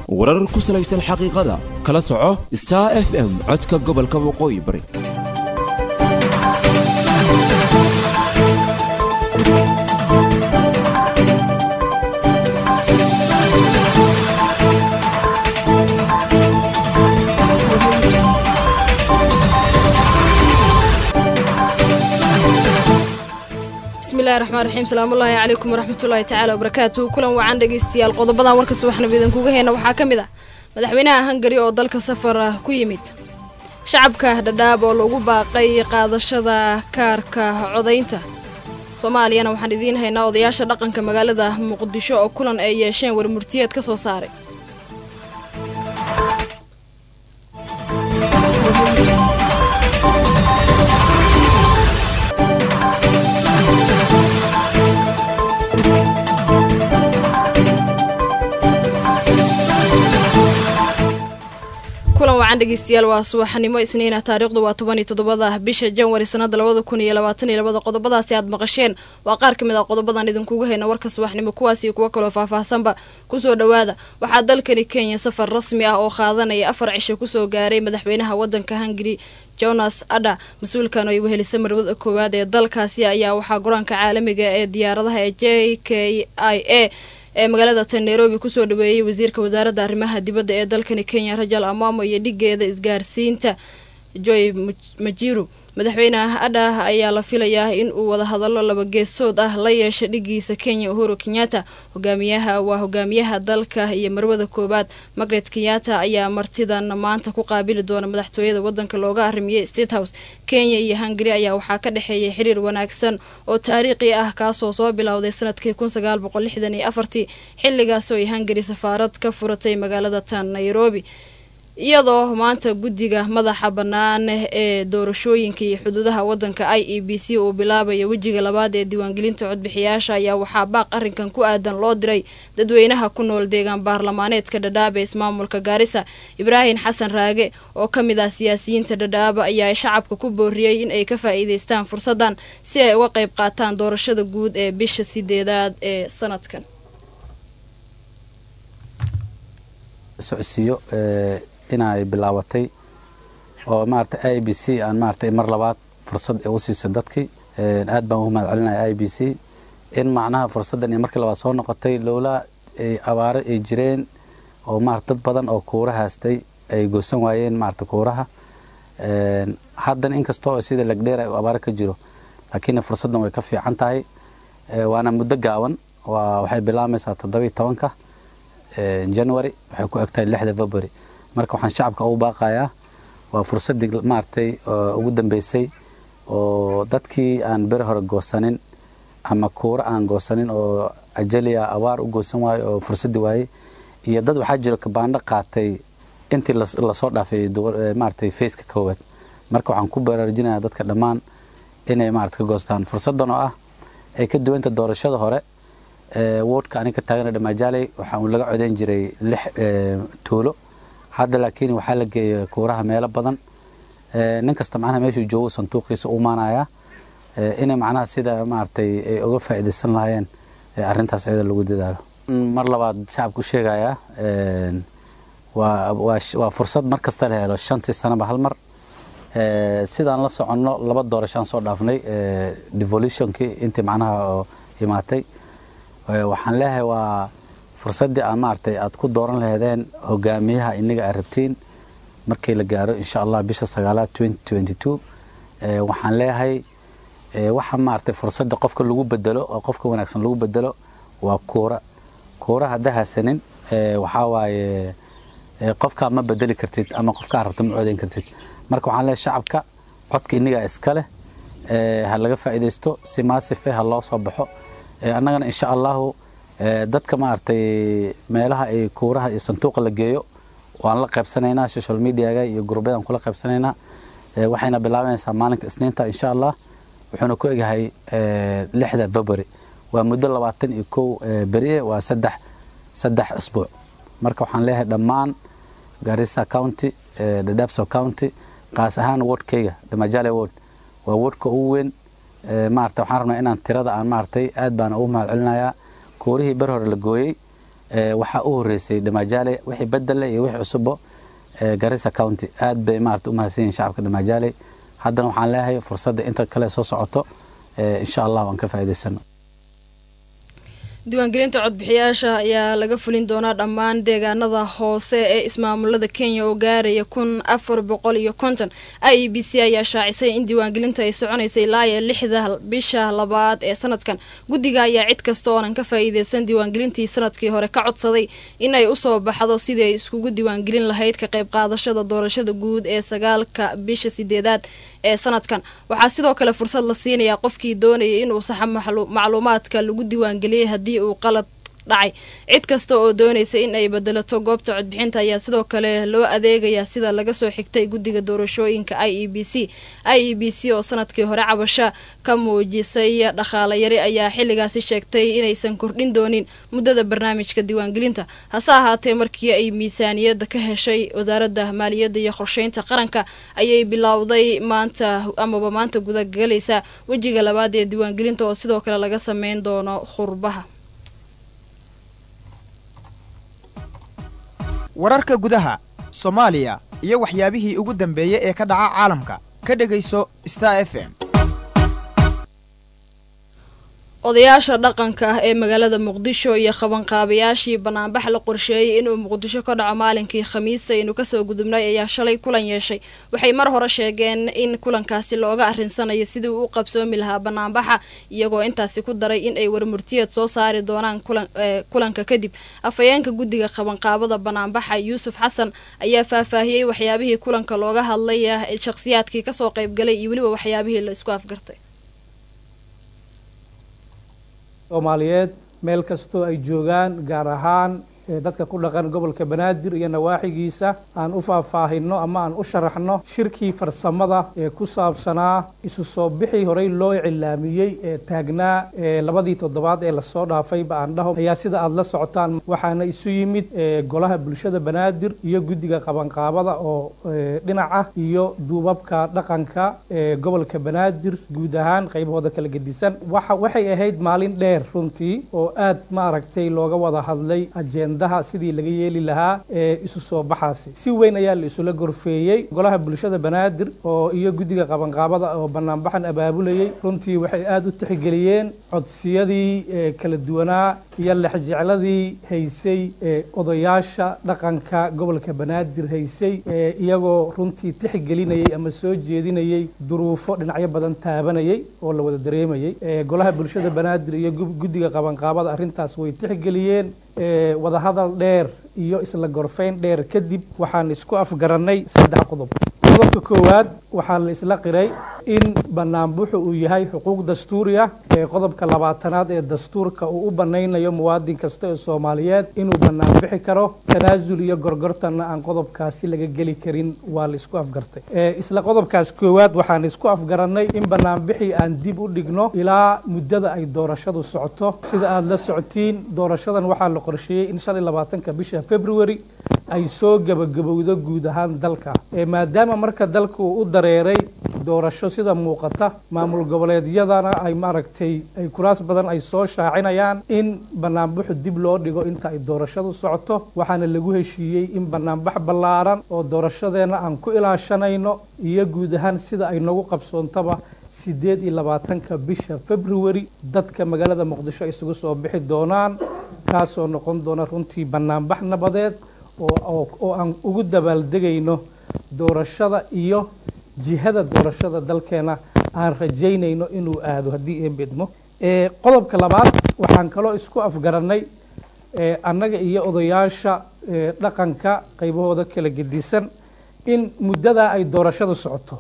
warar ku salaysan xaqiiqada kala soco star f m codka gobolka waqooyi bari bismillahi raxmaan raxiim salaamullaahi calaykum waraxmatullaahi tacaala wabarakaatuhu kulan wacan dhegeystayaal qodobadan warka subaxnimo idinkuga heyna waxaa ka mid ah madaxweynaha hangari oo dalka safar ah ku yimid shacabka dhadhaab oo lagu baaqay qaadashada kaarka codaynta soomaaliyana waxaan idiin haynaa odayaasha dhaqanka magaalada muqdisho oo kulan ay yeesheen warmurtiyeed ka soo saaray kulan wacan dhegeystayaal waa subaxnimo isniina taariikhdu waa toban iyo toddobada bisha janwari sanada labada kun iyo labaatan iyo labada qodobadaasi aad maqasheen waa qaar ka mid ah qodobadan idinkuga hayna warka subaxnimo kuwaas iyo kuwo kaloo faahfaahsanba kusoo dhowaada waxaa dalkani kenya safar rasmi ah oo qaadanaya afar cisho kusoo gaaray madaxweynaha wadanka hungari jonas adha mas-uulkan oo ay wehelisa marwada koowaad ee dalkaasi ayaa waxaa go-aanka caalamiga ee diyaaradaha ee j k i a ee magaalada tan nairobi kusoo dhaweeyey wasiirka wasaaradda arrimaha dibadda ee dalkani kenya rajal amamo iyo dhigeeda isgaarsiinta joy majiru madaxweyne adha ayaa la filayaa in uu wadahadallo laba geesood ah la yeesha dhigiisa kenya uhuru kenyatta hogaamiyaha waa hogaamiyaha dalka iyo marwada koowaad margaret kenyatta ayaa martidan maanta ku qaabili doona madaxtooyada wadanka looga arrimiyey state house kenya iyo hungari ayaa waxaa ka dhexeeyay xiriir wanaagsan oo taariikhi ah kaasoo soo bilowday sanadkii kun sagaal boqol lixdan iyo afartii xilligaasoo ay hungari safaarad ka furatay magaalada tan nairobi iyadoo maanta guddiga madaxa bannaan ee doorashooyinka iyo xuduudaha wadanka i e b c uu bilaabayo wejiga labaad ee diiwaangelinta codbixiyaasha ayaa waxaa baaq arrinkan ku aadan loo diray dadweynaha ku nool deegaan baarlamaaneedka dhadhaaba ismaamulka gaarisa ibraahim xasan raage oo ka mid ah siyaasiyiinta dhadhaaba ayaa shacabka ku booriyey in ay ka faa'iideystaan fursaddan si ay uga qayb qaataan doorashada guud ee bisha sideedaad ee sanadkan socodsiiyo inay bilaabatay oo maarata i b c aan maaratay mar labaad fursad u siisay dadkii aad baan ugu mahad celinaya i b c in macnaha fursaddan iyo markii labaad soo noqotay lowlaa abaaro ay jireen oo maarata dad badan oo kuura haastay ay goosan waayeen maarata kuuraha haddana inkastoo sida legdheer ay abaaro ka jiro laakiin fursaddan way ka fiican tahay waana muddo gaaban waxay bilaamaysaa toddobiiy tobanka january waxay ku egtahay lixda february marka waxaan shacabka ugu baaqayaa waa fursaddii maaragtay ugu dambeysay oo dadkii aan beri hore goosanin ama kuuro aan goosanin oo ajaliya abaar u goosan waayo oo fursaddii waayey iyo dad waxaa jiro kabaandho qaatay intii lasoo dhaafay maaragtay faceka koowaad marka waxaan ku baraarujinayaa dadka dhammaan inay maarata ka goostaan fursaddan oo ah ay ka duwanta doorashada hore woodka aniga taagana dhamaajaley waxaa uu laga codeyn jiray lix tuulo hadda laakiin waxaa la geeyay kuuraha meelo badan nin kasta macnaha meeshuu joogo sanduuqiisa u maanayaa inay macnaha sida maaragtay ay uga faa'iidaysan lahaayeen arrintaas ayada lagu dadaalo mar labaad shacabku sheegayaa waa waa fursad mar kasta la helo shantii sanaba hal mar sidaan la soconno laba doorashaan soo dhaafnay devolutionkii intii macnaha imaatay waxaan leeyahay waa fursaddii aan maaragtay aad ku dooran laheedeen hogaamiyaha inaga aad rabtiin markii la gaaro insha allah bisha sagaalaad waxaan leeyahay waxa maaragtay fursadda qofka lagu bedelo oo qofka wanaagsan lagu bedelo waa kuura kuura hadda hasanin waxaa waaye qofkaa ma bedeli kartid ama qofkaa rabta ma codeyn kartid marka waxaan leeyahay shacabka codka inagaa iska leh ha laga faa'iidaysto si maasife ha loo soo baxo annagana insha allahu dadka maaragtay meelaha ay kuuraha iyo sanduuqa la geeyo waan la qaybsanaynaa social mediaga iyo gurubyadaan kula qaybsanaynaa waxayna bilaabanaysaa maalinka isniinta insha allah wuxuuna ku egyahay lixda february waa muddo labaatan iyo kow berie waa saddex saddex usbuuc marka waxaan leeyahay dhammaan garissa county dadabso county qaas ahaan wordkayga damajale word waa wordka ugu weyn maarata waxaan rabnaa inaan tirada aan maaragtay aad baan ugu mahad celinayaa koorihii ber hore la gooyey waxaa u horeysay dhamaajaaley wixii bedele iyo wixii cusubo garissa county aad bay maarata u mahadsan yihin shacabka dhamaajaaley haddana waxaan leeyahay fursadda inta kale soo socoto insha allah aan ka faa'iidaysano diiwaangelinta codbixiyaasha ayaa laga fulin doonaa dhammaan deegaanada hoose ee ismaamulada kenya oo gaaraya kun afar boqol iyo konton i e b c ayaa shaacisay in diiwaangelinta ay soconaysay ilaa iyo lixda bisha labaad ee sanadkan guddiga ayaa cid kasta oonan ka faa'iideysan diiwaangelintii sanadkii hore ka codsaday in ay usoo baxdo sidii ay iskugu diiwaangelin lahayd ka qayb qaadashada doorashada guud ee sagaalka bisha sideedaad ee sanadkan waxaa sidoo kale fursad la siinayaa qofkii doonayay inuu saxa macluumaadka lagu diiwaangeliyay haddii uu qalad dhacay cid kasta oo doonaysa in ay bedelato goobta codbixinta ayaa sidoo kale loo adeegayaa sida laga soo xigtay guddiga doorashooyinka i e b c i e b c oo sanadkii hore cabasha ka muujisay dhaqaale yari ayaa xilligaasi sheegtay inaysan kordhin doonin muddada barnaamijka diiwaangelinta hase ahaatee markii ay miisaaniyadda ka heshay wasaaradda maaliyadda iyo qorsheynta qaranka ayay bilowday maanta amaba maanta gudagalaysa wejiga labaad ee diiwaangelinta oo sidoo kale laga sameyn doono khurbaha wararka gudaha soomaaliya iyo waxyaabihii ugu dambeeyey ee ka dhaca caalamka ka dhegayso star f m odayaasha dhaqanka ah ee magaalada muqdisho iyo qabanqaabayaashii banaanbax la qorsheeyey inuu muqdisho ka dhaco maalinkii khamiista aynu kasoo gudubnay ayaa shalay kulan yeeshay waxay mar hore sheegeen in kulankaasi looga arinsanayo sidii uu u qabsoomi lahaa banaanbaxa iyagoo intaasi ku daray in ay warmurtiyeed soo saari doonaan kulanka kadib afhayeenka guddiga qabanqaabada banaanbaxa yuusuf xasan ayaa faahfaahiyey waxyaabihii kulanka looga hadlay shakhsiyaadkii kasoo qaybgalay iyo weliba waxyaabihii la isku afgartay soomaaliyeed meel kastoo ay joogaan gaar ahaan dadka ku dhaqan gobolka banaadir iyo nawaaxigiisa aan u faahfaahino ama aan u sharaxno shirkii farsamada ee ku saabsanaa isu soo bixii horey loo cilaamiyey ee taagnaa labadii toddobaad ee lasoo dhaafayba aan dhaho ayaa sida aada la socotaan waxaana isu yimid golaha bulshada banaadir iyo guddiga qabanqaabada oo dhinac ah iyo duubabka dhaqanka ee gobolka banaadir guud ahaan qaybahooda kala gedisan waxay ahayd maalin dheer runtii oo aad maaragtay looga wada hadlay ajenda sidii laga yeeli lahaa ee isu soo baxaasi si weyn ayaa la isula gorfeeyey golaha bulshada banaadir oo iyo guddiga qabanqaabada oo banaanbaxan abaabulayey runtii waxay aada u tixgeliyeen codsiyadii kala duwanaa iyo lexjecladii haysay odayaasha dhaqanka gobolka banaadir haysay iyagoo runtii tixgelinayey ama soo jeedinayey duruufo dhinacyo badan taabanayay oo la wada dareemayey golaha bulshada banaadir iyo guddiga qabanqaabada arrintaas way tixgeliyeen wadahadal dheer iyo isla gorfayn dheer kadib waxaan isku afgarannay saddex qodob qodobka koowaad waxaa la isla qiray in banaanbuxu uu yahay xuquuq dastuuri ah ee qodobka labaatanaad ee dastuurka uu u banaynayo muwaadin kasta ee soomaaliyeed inuu banaanbixi karo tanaasul iyo gorgortanna aan qodobkaasi laga geli karin waa la isku afgartay isla qodobkaas koowaad waxaan isku afgarannay in banaanbixii aan dib u dhigno ilaa muddada ay doorashadu socoto sida aada la socotiin doorashadan waxaa la qorsheeyey in shan iyo labaatanka bisha february ay soo gabagabowdo guud ahaan dalka maadaama marka dalku u dareeray doorasho sida muuqata maamul goboleedyadana ay maaragtay ay kuraas badan ay soo shaacinayaan in banaanbaxu dib loo dhigo inta ay doorashadu socoto waxaana lagu heshiiyey in banaanbax ballaaran oo doorashadeenna aan ku ilaashanayno iyo guud ahaan sida ay nagu qabsoontaba siddeed iyo labaatanka bisha february dadka magaalada muqdisho isugu soo bixi doonaan kaasoo noqon doona runtii banaanbax nabadeed oo aan ugu dabaaldegayno doorashada iyo jihada doorashada dalkeena aan rajaynayno inuu aado haddii ee bedmo qodobka labaad waxaan kaloo isku afgarannay annaga iyo odayaasha dhaqanka qaybahooda kala gedisan in muddadaa ay doorashadu socoto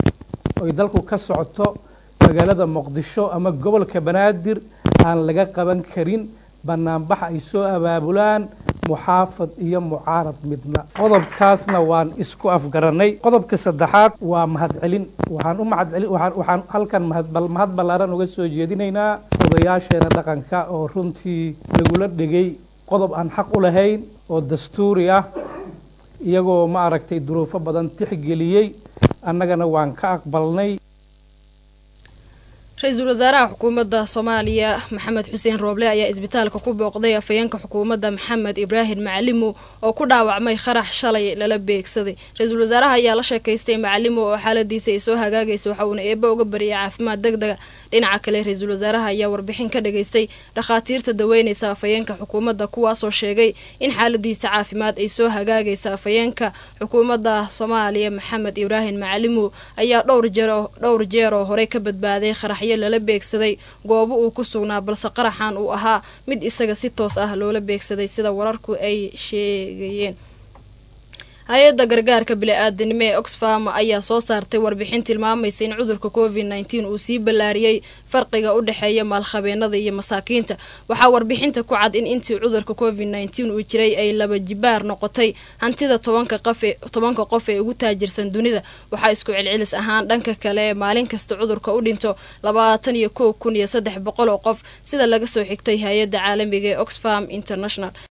oy dalku ka socoto magaalada muqdisho ama gobolka banaadir aan laga qaban karin banaanbax ay soo abaabulaan muxaafad iyo mucaarad midna qodobkaasna waan isku afgarannay qodobka saddexaad waa mahadcelin waxaan u mahadcelin waxaan waxaan halkan mahad mahad ballaaran uga soo jeedinaynaa odayaasheena dhaqanka oo runtii lagula dhegay qodob aan xaq u lahayn oo dastuuri ah iyagoo ma aragtay duruufo badan tixgeliyey annagana waan ka aqbalnay ra-iisul wasaaraha xukuumadda soomaaliya maxamed xuseen rooble ayaa isbitaalka ku booqday afhayeenka xukuumadda maxamed ibraahim macalimo oo ku dhaawacmay qarax shalay lala beegsaday ra-iisul wasaaraha ayaa la sheekaystay macalimo oo xaaladiisa ay soo hagaagaysa waxa uuna eeba uga bariyay caafimaad deg dega dhinaca kale ra-iisul wasaaraha ayaa warbixin ka dhageystay dhakhaatiirta daweynaysa afhayeenka xukuumadda kuwaasoo sheegay in xaaladiisa caafimaad ay soo hagaagaysa afhayeenka xukuumadda soomaaliya maxamed ibraahim macalimo ayaa dhowr jeer dhowr jeer oo horey ka badbaaday qaraxyo lala beegsaday goobo uu ku sugnaa balse qaraxan uu ahaa mid isaga si toos ah loola beegsaday sida wararku ay sheegayeen hay-adda gargaarka bili-aadanimo ee oxfam ayaa soo saartay warbixin tilmaamaysa in cudurka covid nteen uu sii ballaariyey farqiga u dhexeeya maalkhabeenada iyo masaakiinta waxaa warbixinta ku cad in intii cudurka covid nteen uu jiray ay laba jibaar noqotay hantida tobanka tobanka qof ee ugu taajirsan dunida waxaa isku celcelis ahaan dhanka kale maalin kasta cudurka u dhinto labaatan iyo kow kun iyo saddex boqol oo qof sida laga soo xigtay hay-adda caalamiga ee oxfam international